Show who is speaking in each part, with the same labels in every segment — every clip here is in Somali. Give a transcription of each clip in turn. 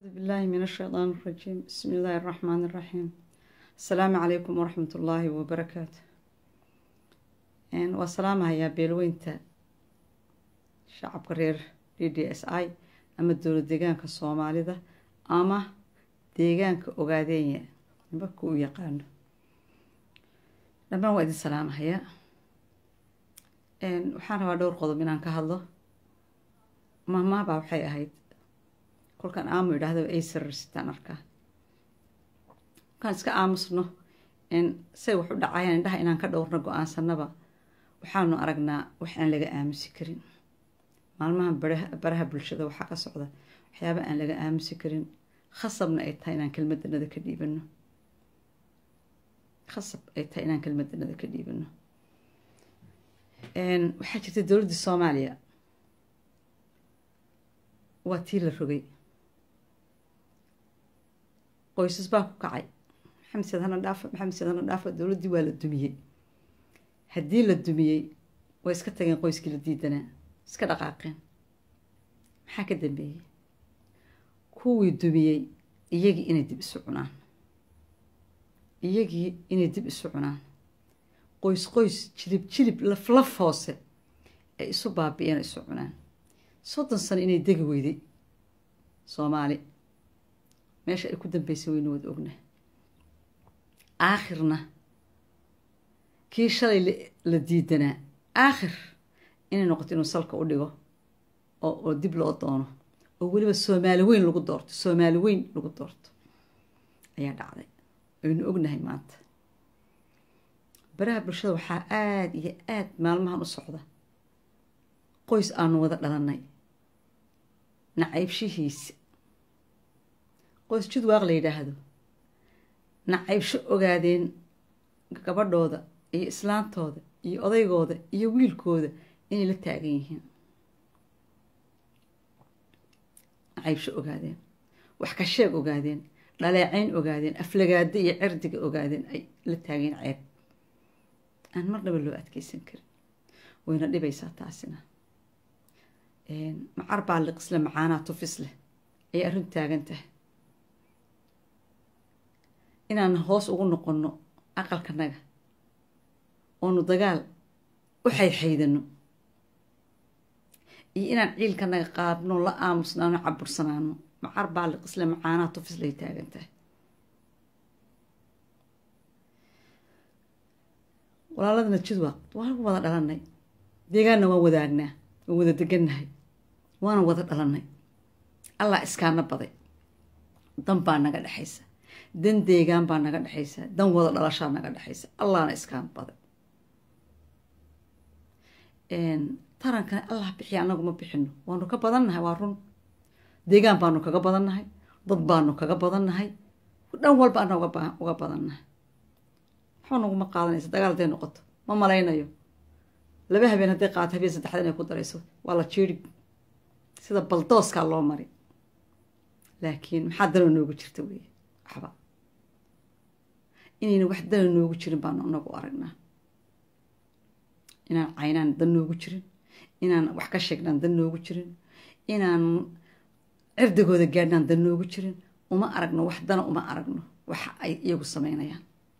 Speaker 1: بالله من الشيطان الرجيم بسم الله الرحمن الرحيم السلام عليكم ورحمة الله وبركاته waa salaamahayaa beelweynta shacabka reer d d s i ama dowlad deegaanka soomaalida ama deegaanka ogaadeenya nimanka u yaqaano dhammaan waa idin salaamahayaa waxaan rabaa dhowr qodob inaan ka hadlo mahmaabaa waxay ahayd kolkaan aamu idhaahdo ay sararsitaan arkaa kolkaan iska aamusno say wax u dhacayaan indhaha inaan ka dhowrno go-aansanaba waxaanu aragnaa wax aan laga aamusi karin maalmahan baraha bulshada waxaa ka socda waxyaaba aan laga aamusi karin khasabna ay tahay inaan kelmadanada ka dhiibano khasab ay tahay inaan kelmadanada ka dhiibano waxaa jirta dowladda soomaaliya waa tii la rogay qoysas baa ku kacay maxamed seed hana dhaafa maxamed seed hana dhaafa dowladdii waa la dumiyey haddii la dumiyey way iska tageen qoyskii la diidanaa iska dhaqaaqeen maxaa ka dambeeyey kuwii dumiyey iyagii inay dib isu cunaan iyagii inay dib isu cunaan qoys qoys jilib jilib laf laf hoose ay isu baabi-een isu cunaan soddon sano inay degi weyday soomaali meesha ay ku dambeysay weyna wada ogna aakhirna kii shalay la diidanaa aakhir inay noqoto inuu salka u dhigo oo dib loo doono oo weliba soomaali weyn lagu doorto soomaali weyn lagu doorto ayaa dhacday aynu ognahay maanta baraha bulshada waxaa aada iyo aada maalmahan u socda qoys aanu wada dhalanay nacaybshihiisa qoys jidwaaq la yidhaahdo nacaybsho ogaadeen gabadhooda iyo islaantooda iyo odaygooda iyo wiilkooda inay la taagan yihiin nacaybsho ogaadeen wax ka sheeg ogaadeen dhaleecayn ogaadeen aflagaado iyo cirdiga ogaadeen ay la taageen ceeb aan marnaba loo adkeysan karin wayna dhibaysaa taasina macar baa liqisle macaanaa tufis leh ayay arrin taagan tahay inaan hoos ugu noqonno aqalkanaga oonu dagaal u xaydxaydano iyo inaan ciilkanaga qaadno la aamusnaano cabursanaano macar baa liqisle macaanaa tufis lay taagan tahay walaaladana jidwaaq waa lagu wada dhalanay deegaanna waan wadaagnaa waan wada degannahay waana wada dhalanay allah iskaana baday dan baa naga dhexaysa dan deegaan baa naga dhexaysa dan wada dhalashaa naga dhexaysa allahna iskaan baday tarankana allah bixiya anagu ma bixino waanu ka badannahay waa run deegaan baanu kaga badannahay dad baanu kaga badannahay dhan walba ana uga badannahay waxba naguma qaadanaysa dagaal haday noqoto ma malaynayo laba habeen hadday qaato habeen saddexda inay ku darayso waa la jiiri sida baldooskaa loo mari laakiin maxaa dana noogu jirta wey waxba inayna wax dana noogu jirin baanu anagu aragnaa inaan caynaan dan noogu jirin inaan wax ka sheegnaan dan noogu jirin inaan cirdigooda gaadhnaan dan noogu jirin uma aragno wax dana uma aragno waxa ay iyagu sameynayaan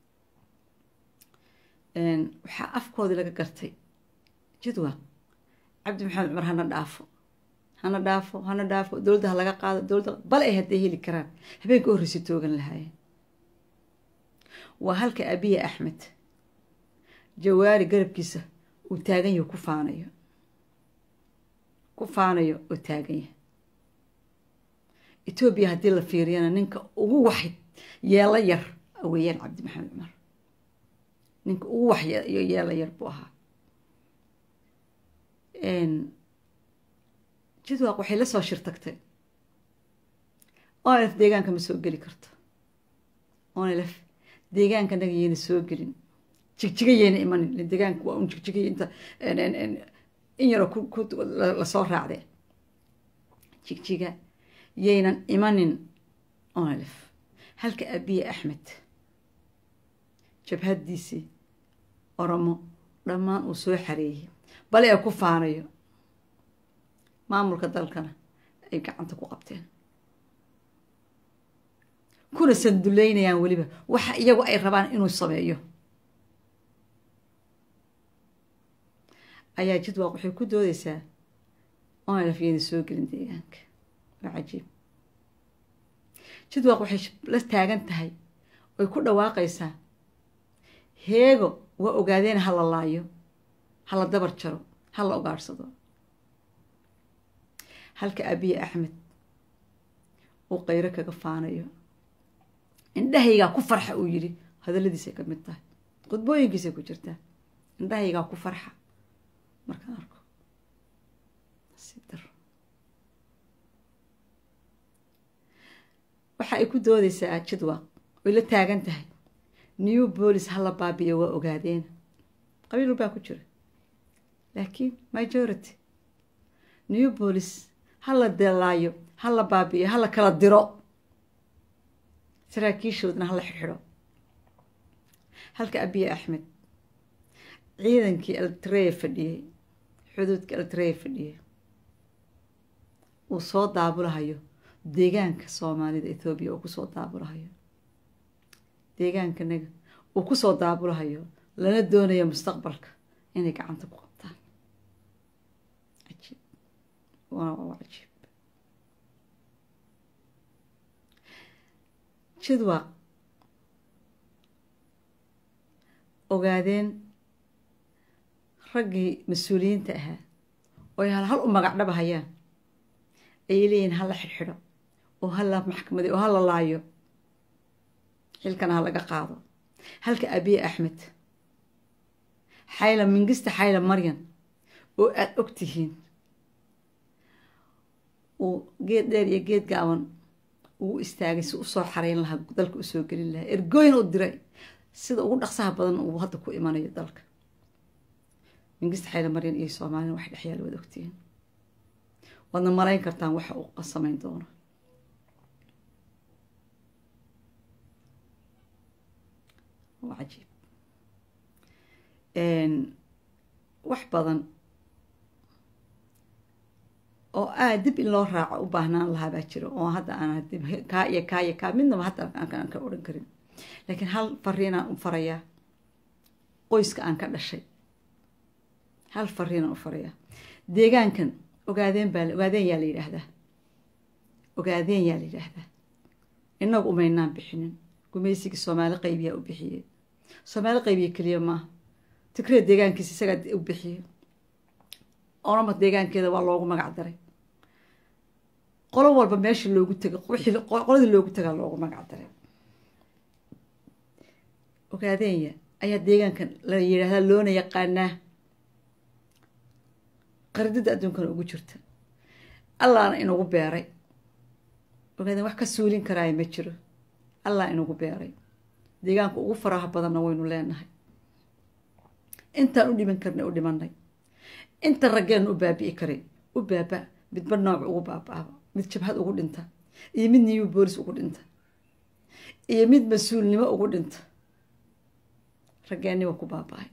Speaker 1: waxaa afkoodii laga gartay jidwaaq cabdi maxamed cumar hana dhaafo hana dhaafo hana dhaafo dowladda ha laga qaado dowladda bal ay hadday heli karaan habeenka horreysa toogan lahaayeen waa halka abiya axmed jawaari garabkiisa uu taagan yaho ku faanayo ku faanayo oo taagan yahay etoobiya haddii la fiiriyana ninka ugu wax yeelo yar weeyaan cabdi maxamed cumar ninka ugu wax yeelo yar buu ahaa jidwaaq waxay la soo shirtagtay onlf deegaanka ma soo geli karto onlf deegaanka naga yeyna soo gelin jigjiga yeyna imanin deegaanka waa un jigjigay inta in yaroo lasoo raacdee jigjiga yaynan imanin onlf halka abiye axmed jabhadiisii oromo dhammaan uu soo xareeyay bale ee ku faanayo maamulka dalkana ay gacanta ku qabteen kuna sanduleynayaan weliba waxa iyagu ay rabaan inuu sameeyo ayaa jidwaaq waxay ku doodeysaa oona lafyeyna soo gelin deegaanka waa cajiib jidwaaq waxay la taagan tahay oy ku dhawaaqaysaa heego waa ogaadeen ha la laayo ha la dabar jaro ha la ogaadhsado halka abiye axmed uu qayro kaga faanayo indhahaygaa ku farxa uu yidhi hadalladiisay ka mid tahay khudbooyinkiisay ku jirtaa indhahaygaa ku farxa markaan arko nasiib daro waxa ay ku doodeysaa jidwaaq oy la taagan tahay new bolis hala baabiyo waa ogaadeen qabiil walbaa ku jira laakiin majority new bolis hala delaayo hala baabi'iyo hala kala diro saraakiishoodna hala xirxidho halka abiye axmed ciidankii eltreya fadhiyey xuduudka eltreya fadhiyey uu soo daabulahayo deegaanka soomaalida ethoobiya uu kusoo daabulahayo deegaankanaga uu kusoo daabulahayo lana doonayo mustaqbalka inay gacanta ku qabtaan cajiib waa cajiib jidwaaq ogaadeen raggii mas-uuliyiinta ahaa ooy hal hal u magacdhaba hayaan ayay leeyihin hala xidhxidho oo hala maxkamaday oo hala laayo xilkana ha laga qaado halka abiye axmed xayla mingista xayla maryan oo aada og tihiin uu geed dheer iyo geed gaaban ugu istaagay si usoo xarayn lahaa dalka usoo gelin lahaa ergooyin u diray sida ugu dhaqsaha badan uu hadda ku imanayo dalka mingista xayla maryan iyo soomaalina wax dhexyaal waad ogtihiin waadna malayn kartaan waxa uu samayn doono waa cajiib wax badan oo aad dib in loo raaco u baahnaan lahaa baa jiro oo hadda aan dib kaa iyo kaa iyo kaa midnaba hadda aan ka odhan karin laakiin hal fariinaan u farayaa qoyska aan ka dhashay hal fariinaan u farayaa deegaankan ogaadeen baa ogaadeen yaa la yidhaahdaa ogaadeen yaa la yidhaahdaa inagu umaynaan bixinin gumaysigii soomaali qaybiyaa u bixiyey soomaali qaybiya keliya maaha tigree deegaankiisa isagaa u bixiyey orama deegaankeeda waa loogu magac daray qolo walba meesha loogu tegay qoladii loogu tagaa loogu magac daray ogaadeenya ayaa deegaankan la yidhaahdaa loona yaqaanaa qaridada adduunkana ugu jirta allaana inugu beeray ogaadeen wax ka suulin karaayo ma jiro allah inugu beeray deegaanka ugu faraha badanna waynu leenahay intaan u dhiman karnay u dhimanay inta raggeenu u baabi'i karay u baaba midba nooc ugu baabaaba mid jabhad ugu dhinta iyo mid niyu boolis ugu dhinta iyo mid mas-uulnimo ugu dhinta raggeenniba ku baaba-ay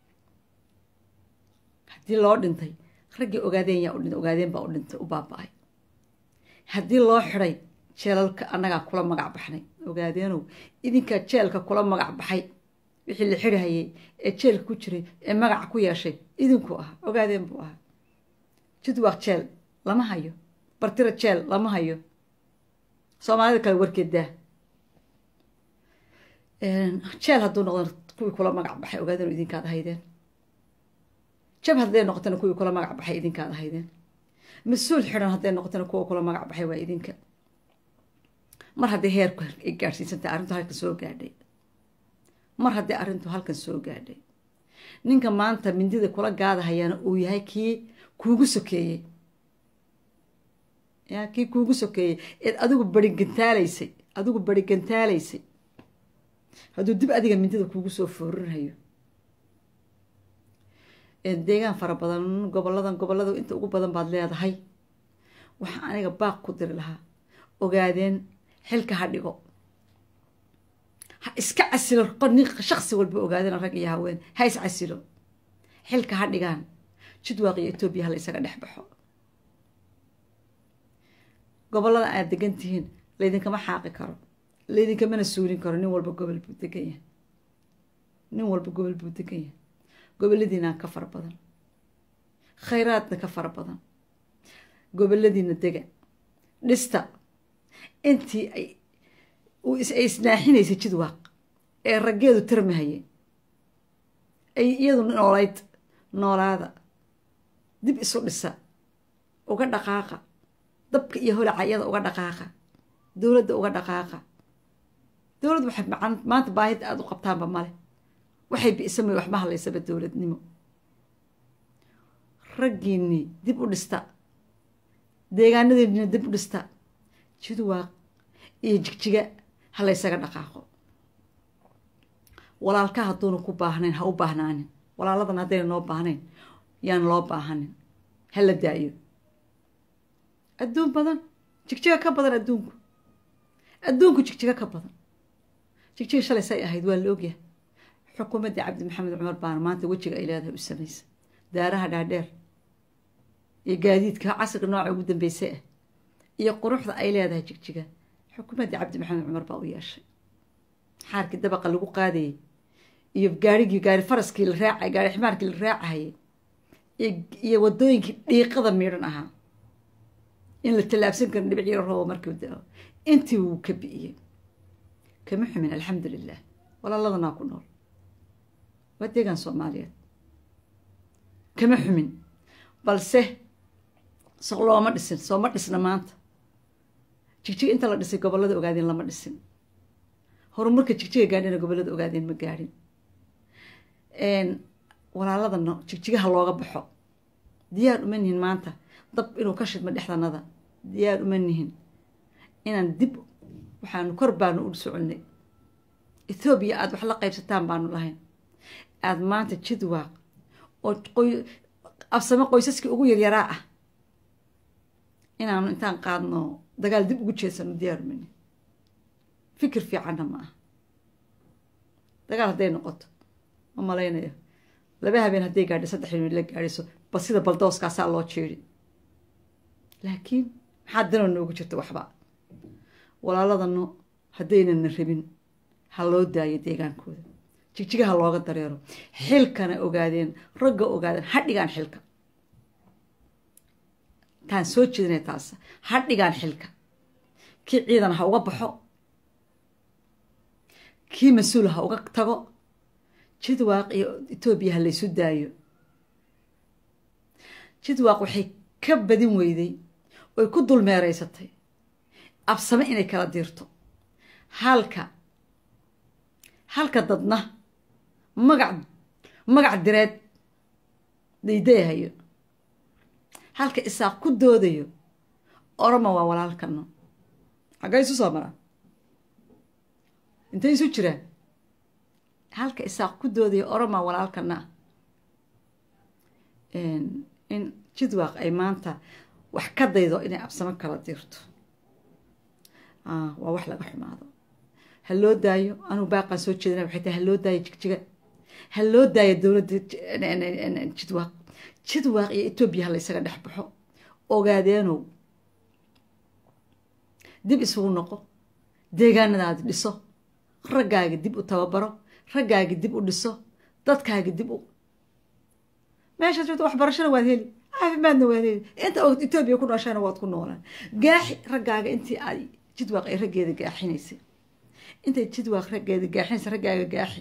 Speaker 1: haddii loo dhintay raggii ogaadeen yaa udhintay ogaadeen baa u dhintay u baaba-ay haddii loo xiday jeelalka annagaa kula magac baxnay ogaadeenow idinkaa jeelka kula magac baxay wixii la xirihayay ee jeelka ku jiray ee magaca ku yeeshay idinku ahaa ogaadeen buu ahaa jidwaaq jeel lama hayo bartira jeel lama hayo soomaalida kale warkeedaa jeel hadduu noqdo kuwii kula magac baxay ogaadeen idinkaad ahaydeen jab hadday noqotana kuwii kula magac baxay idinkaad ahaydeen mas-uul xidhan hadday noqotana kuwa kula magac baxay waa idinka mar haddii heerku ay gaadhsiisantahay arrintu halkan soo gaadhay mar haddii arrintu halkan soo gaadhay ninka maanta mindida kula gaadahayaana uu yahay kii kuugu sokeeyey ya kii kuugu sokeeyey eed adigu berigantaalaysay adigu berigantaalaysay hadduu dib adiga mindida kuugu soo foorinhayo deegaan fara badan goboladan gobolada inta ugu badan baad leedahay waxaa aniga baaq ku diri lahaa ogaadeen xilka ha dhigo ha iska casilo shaksi walba ogaadeen rag iyo haween ha is casilo xilka ha dhigaan jidwaaq iyo etoobiya hala isaga dhex baxo gobolada aad degan tihiin laydinkama xaaqi karo laydinkamana suulin karo nin walba gobol buu degan yahay nin walba gobol buu degan yahay goboladiina ka fara badan khayraadna ka fara badan goboladiina dega dhista intii ay ay isnaaxinaysay jidwaaq ee raggeedu tirmahayeen ay iyadu noolayd noolaada dib isu dhisa uga dhaqaaqa dabka iyo holaca iyada uga dhaqaaqa dowladda uga dhaqaaqa dowladda waxay maanta baahida aada u qabtaanba male waxay bi'samay waxma hadlaysaba dowladnimo raggiinii dib u dhista deegaanadeennina dib u dhista jidwaaq iyo jigjiga ha laysaga dhaqaaqo walaalka hadduuna ku baahnayn ha u baahnaanin walaaladan haddayna noo baahnayn yaan loo baahanin ha la daayo adduun badan jigjiga ka badan adduunku adduunku jigjiga ka badan jigjiga shalay say ahayd waa la ogyahay xukuumaddii cabdi maxamed cumar baana maanta wejiga ay leedahay u samaysa daaraha dhaadheer iyo gaadiidka casriga nooca ugu dambeysay ah iyo quruxda ay leedahay jigjiga xukuumaddii cabdi maxamed cumar baa u yeeshay xaarkii dabaqa lagu qaadayay iyo gaarigii gaari faraskii la raacay gaari ximaarkii la raacahayay iyo wadooyinkii dhiiqada miidhan ahaa in la tallaabsan karin dhibic yaro roobo markii dao intii wuu ka bi'iyey kama xumin alxamdu lilah walaaladanaa ku nool waa deegaan soomaaliyeed kama xumin balse so looma dhisin sooma dhisna maanta jigjiga inta la dhisay gobollada ogaadeen lama dhisin horumarka jigjiga gaadhina gobollada ogaadeen ma gaadhin walaaladana jigjigaha looga baxo diyaar uma nihin maanta dab inuu ka shidmo dhexdanada diyaar uma nihin inaan dib waxaanu kor baanu u soconay ethoobiya aada wax la qaybsataan baanu lahayn aada maanta jidwaaq oo afsamo qoysaskii ugu yaryaraa ah inaanu intaan qaadno dagaal dib ugu jeedsano diyaar uma nihin fikir fiicanna ma ah dagaal hadday noqoto ma malaynayo laba habeen hadday gaadhi saddex habeen la gaadhiso ba sida baldooskaasaa loo jeedi laakiin maxaa danoo noogu jirta waxba walaaladano haddaynana rabin ha loo daayo deegaankooda jigjigaha looga dareero xilkana ogaadeen ragga ogaadeen ha dhigaan xilka taan soo jeedinay taas ha dhigaan xilka kii ciidan ha uga baxo kii mas-uul ha uga tago jidwaaq iyo etoobiya ha laysu daayo jidwaaq waxay ka badin weyday oy ku dulmeereysatay absame inay kala diirto halka halka dadna magac magac direed daydayahayo halka isaaq ku doodayo oroma waa walaalkano xaggay isu soo maraan intay isu jiraan halka isaaq ku doodayo oroma walaalkana in jidwaaq ay maanta wax ka daydo inay absamo kala diirto waa wax laga xumaado ha loo daayo anugu baaqaan soo jeedina waxay tahay ha loo daayo jigjiga ha loo daayo dowladda jidwaaq jidwaaq iyo etoobiya ha laysaga dhex baxo ogaadeenow dib isugu noqo deegaanadaadi dhiso raggaagi dib u tababaro raggaagi dib u dhiso dadkaagi dib u meeshaad joogto waxbarashana waad heli caafimaadna waad heli inta og etoobiya ku nooshaana waad ku noolaan gaaxi raggaaga intii ay jidwaaq ay raggeeda gaaxinaysay intay jidwaaq raggeeda gaaxinaysa raggaaga gaaxi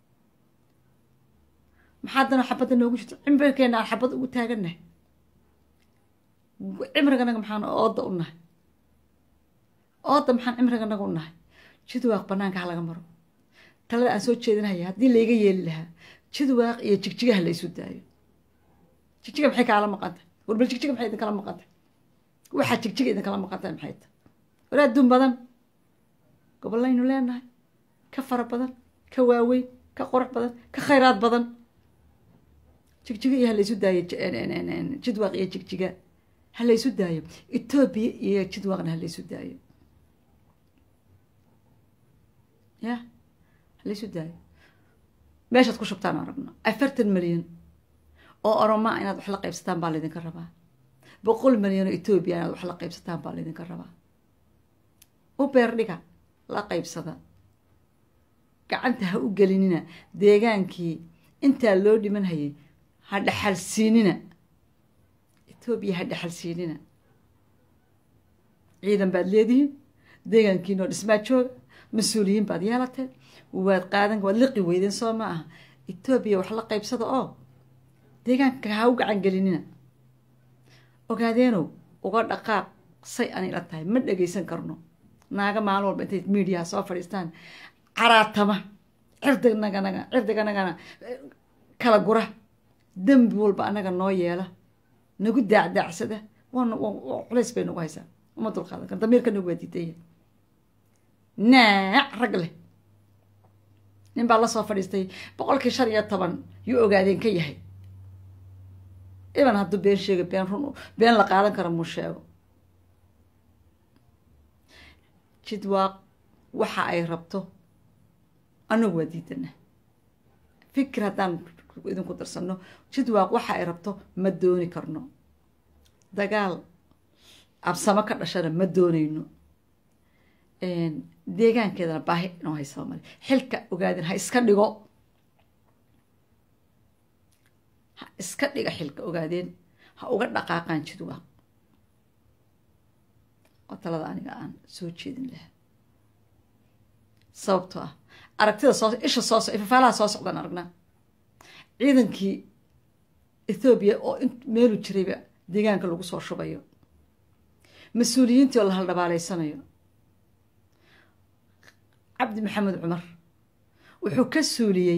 Speaker 1: maxaa dana xabadda noogu jirto cimrigeena aan xabad ugu taagannahay cimriganaga maxaan ooda u nahay ooda maxaan cimriganaga u nahay jidwaaq banaanka ha laga maro talada aan soo jeedinaya haddii layga yeeli lahaa jidwaaq iyo jigjigaha laysu daayo jigjiga maxay kaala maqantahay warbal jigjiga maxay idinkala maqantahay waxaa jigjiga idinkala maqantahay maxay tahay war adduun badan gobollaynu leenahay ka fara badan ka waaweyn ka qurux badan ka khayraad badan jigjiga iyo halaysu daayo jidwaaq iyo jigjiga halaysu daayo etoobiya iyo jidwaaqna halaysu daayo ya halaysu daayo meeshaad ku shubtaan aragno afartan milyan oo oromaa inaad wax la qaybsataan baa laydinka rabaa boqol milyan oo etoobiya inaad wax la qaybsataan baa laydinka rabaa u beer dhiga la qaybsada gacanta ha u gelinina deegaankii intaa loo dhiman hayay ha dhaxalsiinina etoobiya ha dhaxalsiinina ciidan baad leedihiin deegaankiinoo dhismaa jooga mas-uuliyiin baad yeelateen waad qaadan waad liqi weydeen soo ma aha etoobiya wax la qaybsada oo deegaanka ha u gacan gelinina ogaadeenow uga dhaqaaq say ani la tahay ma dhagaysan karno naaga maalin walba intay miidiyaha soo fadhiistaan caraatama cirdignaganaga cirdiganagana kala gura dembi walba anaga noo yeela nagu daacdaacsada waana culays bay nagu haysaa uma dulqaadan kar damiirka nagu waa diidaya naac rag leh nin baa lasoo fadhiistay boqolkii shan iyo toban yuu ogaadeen ka yahay iban hadduu been sheega been run been la qaadan kara muu sheego jidwaaq waxa ay rabto anagu waa diidana fikir haddaan idinku darsano jidwaaq waxa ay rabto ma dooni karno dagaal absamo ka dhashana ma doonayno deegaankeedana baahi inoo haysaba male xilka ogaadin ha iska dhigo ha iska dhiga xilka ogaadeen ha uga dhaqaaqaan jidwaaq oo talada aniga aan soo jeedin lahaa sababtoo ah aragtida soo isha soo ifafaalaha soo socdaan aragnaa ciidankii ethoobiya oo meelu jirayba deegaanka lagu soo shubayo mas-uuliyiintii oo la haldhabaaleysanayo cabdi maxamed cumar wuxuu ka suuliyey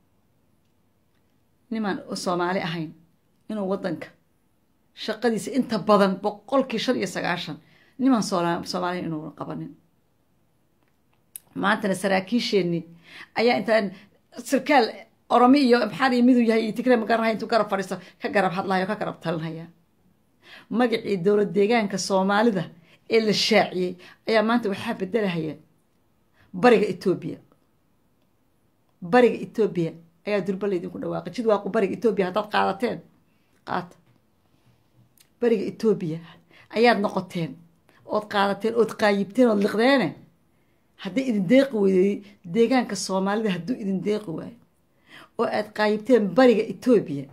Speaker 1: nimaan soomaali ahayn inuu waddanka shaqadiisa inta badan boqolkii shan iyo sagaashan nimaan soomaaliya inuuna qabanin maantana saraakiisheenii ayaa intaan sarkaal oromi iyo maxaan iyo miduu yahay iyo tigre magaranahay intuu garab fadhiisto ka garab hadlayo ka garab talinhaya magacii dowlad deegaanka soomaalida ee la shaaciyey ayaa maanta waxaa bedelahaya bariga etoobiya bariga etoobiya ayaa durba laydinku dhawaaqay jidwaaqu bariga etoobiya haddaad qaadateen qaata bariga etoobiya ayaad noqoteen ood qaadateen ood qaayibteen ood liqdeene hadday idin deeqi weydey deegaanka soomaalida hadduu idin deeqi waayo oo aad qaayibteen bariga etoobiya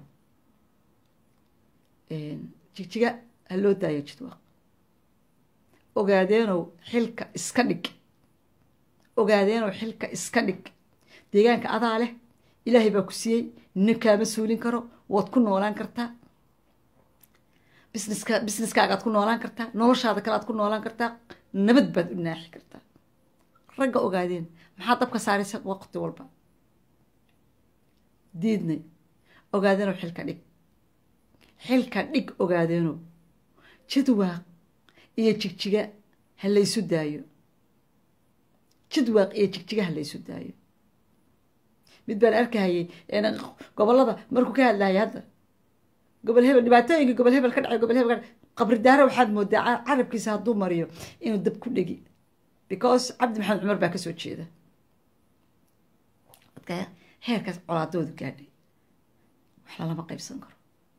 Speaker 1: jigjiga ha loo daayo jidwaaq ogaadeenow xilka iska dhig ogaadeenow xilka iska dhig deegaanka adaa leh ilaahay baa ku siiyey nin kaama suulin karo waad ku noolaan kartaa busineska busineskaagaad ku noolaan kartaa noloshaada kale aad ku noolaan kartaa nabad baad u naaxi kartaa ragga ogaadeen maxaa dabka saaraysa waqti walba diidnay ogaadeenow xilka dhig xilka dhig ogaadeenow jidwaaq iyo jigjiga ha laysu daayo jidwaaq iyo jigjiga ha laysu daayo mid baan arkahayay gobolada markuu ka hadlahayay hadda gobol hebel dhibaatooyinka gobol hebel ka dhacay gobol hebel ka qabri daaro waxaad moodaa carabkiisa hadduu mariyo inuu dab ku dhegi because cabdi maxamed cumar baa kasoo jeeda dadka heerkaas colaadoodu gaadhay wax lalama qaybsan karo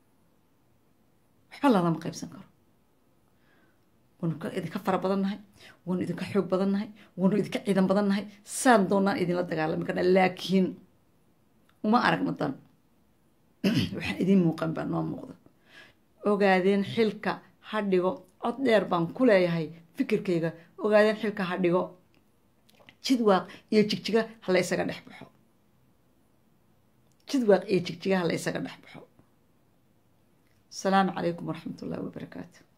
Speaker 1: waxba lalama qaybsan karo waanu idinka fara badan nahay waanu idinka xoog badan nahay waanu idinka ciidan badan nahay saan doonaan idinla dagaalami karna laakiin uma aragno dan waxaan idiin muuqan baa noo muuqda ogaadeen xilka ha dhigo cod dheer baan ku leeyahay fikirkayga ogaadeen xilka ha dhigo jidwaaq iyo jigjiga ha la ysaga dhex baxo jidwaaq iyo jigjiga ha la ysaga dhex baxo asalaamu calaykum waraxmat ullahi wabarakaatu